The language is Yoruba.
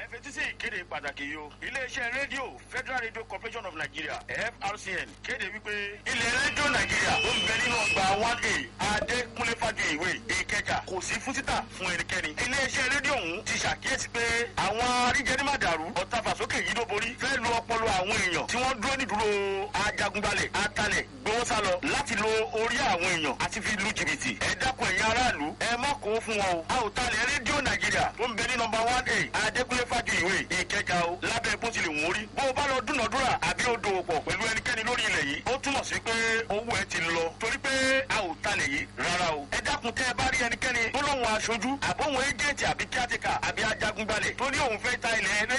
fetí sí ìkéde pàtàkì yìí o iléeṣẹ́ rédíò federal radio corporation of nigeria frcn kéde wípé ilẹ̀ rédíò nàìjíríà ó ń bẹ nínú ọgbà one a adékúnlé fàdúyìwé ìkẹjà kò sí fún títà fún ẹnikẹ́ni iléeṣẹ́ rédíò ọ̀hún ti ṣàkíyèsí pé àwọn aríjẹnímàdàrú ọ̀tàfàsókè yìí ló borí fẹ́ lu ọpọlọ àwọn èèyàn tí wọ́n dúró nídúró ajagunbalẹ̀ atalẹ̀ gbowósálọ láti lo orí àwọn èèyàn àti fi lu jìbìtì ẹ dákun ẹ̀yin aráàlú ẹ má kó fún wọn o a ò talẹ̀ rédíò nàìjíríà tó ń bẹ ní nọmba one a adékúnlé fàdúyìwé ìkẹjà o lábẹ́ bó tilẹ̀ wọ́n rí bó o bá lọ dúnàdúrà àbí o dòwò pọ̀ pẹ̀lú ẹnikẹ́ni lórí ilẹ̀ yìí ó túmọ̀ sí pé owó ẹ ti lọ torí pé a ò talẹ̀ yìí rárá o ẹ dákun tẹ́ ẹ bá rí ẹnikẹ́ni tó lóun aṣojú àbóhun égéètì àbí kíátìkà àbí ajagunbalẹ̀ tó ní òun fẹ́ ta ilẹ̀